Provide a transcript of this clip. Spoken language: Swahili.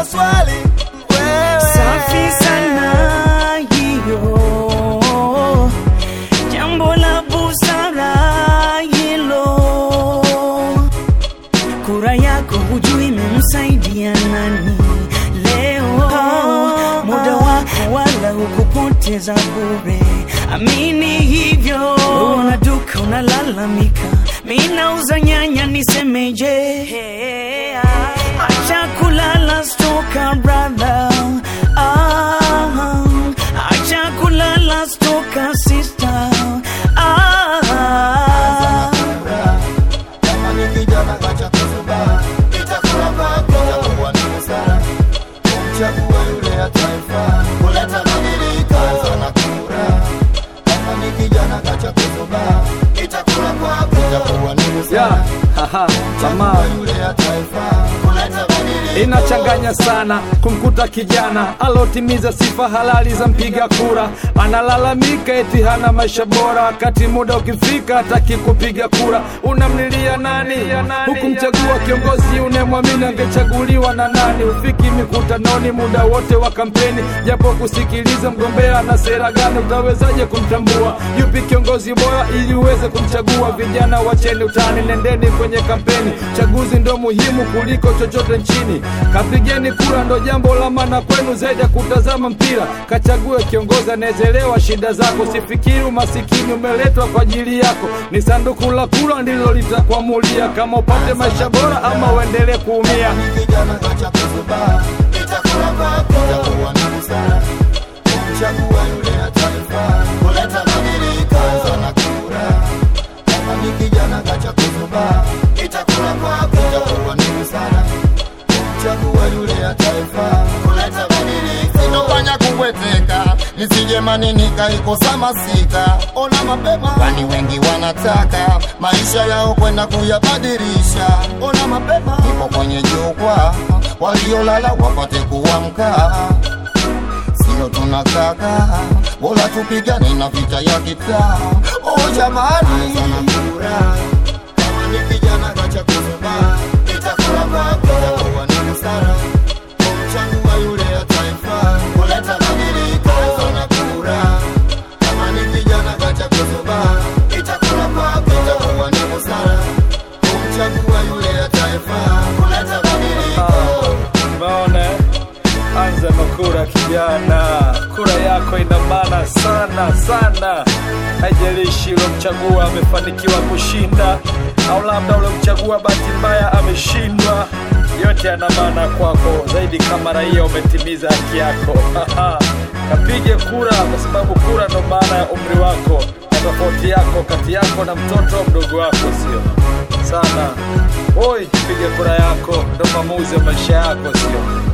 maswali wewe. Safi sana hiyo, jambo la busara hilo. Kura yako hujui imemsaidia nani leo. Muda wako wala hukupoteza bure, amini hivyo. Una duka unalalamika, mi nauza nyanya, nisemeje? Acha kulala stoka brother, ah, acha kulala stoka sister, ah. Kama ni kijana kacha kuzuba, itakula kwako, itakuwa ni busara kumchagua yule atayefaa kuleta mabadiliko na kura. Kama ni kijana kacha kuzuba, itakula kwako, itakuwa ni busara Yeah, haha, tamaa kumchagua yule atayefaa kuleta mabadiliko inachanganya sana kumkuta kijana alotimiza sifa halali za mpiga kura analalamika eti hana maisha bora wakati muda ukifika hataki kupiga kura unamlilia nani hukumchagua kiongozi unemwamini angechaguliwa na nani ufiki mikutanoni muda wote wa kampeni japo kusikiliza mgombea na sera gani utawezaje kumtambua yupi kiongozi bora ili uweze kumchagua vijana wacheni utani nendeni kwenye kampeni chaguzi ndo muhimu kuliko chochote nchini kapigeni kura ndo jambo la maana kwenu zaidi ya kutazama mpira kachague kiongozi anaezelewa shida zako sifikiri umasikini umeletwa kwa ajili yako ni sanduku la kura ndilo litakuamulia kama upate maisha bora ama uendelee kuumia kijana kacha kuzuba, itakula kwako, itakuwa ni busara kumchagua yule atayefaa kuleta mabadiliko na kura. Kama ni kijana kacha kuzuba, itakula kwako, itakuwa ni busara kumchagua yule atayefaa kuleta mabadiliko. Sitofanya kubweteka, nisije manini kaikosa masika. Ona mapema, kwani wengi wanataka maisha yao kwenda kuyabadilisha. Ona mapema, ipo kwenye jukwaa, waliolala wapate kuamka. Sio tunataka bora tupigane na vita ya kitaa. Oh jamani, kama ni kijana kacha kuzuba, itakula kwako, itakuwa ni busara kumchagua yule atayefaa kuleta mabadiliko na kura. Kama ni kijana kacha kuzuba, itakula kwako, itakuwa ni busara kumchagua yule atayefaa kuleta mabadiliko. Umeona eh? anza na kura kijana, kura yako ina maana sana sana. Haijalishi uliomchagua amefanikiwa kushinda au labda uliomchagua bahati mbaya ameshindwa, yote yana maana kwako zaidi kama raia umetimiza haki yako. Kapige kura, kwa sababu kura ndo maana ya umri wako na tofauti yako kati yako na mtoto mdogo wako, sio sana. Oi, piga kura yako, ndo maamuzi ya maisha yako, sio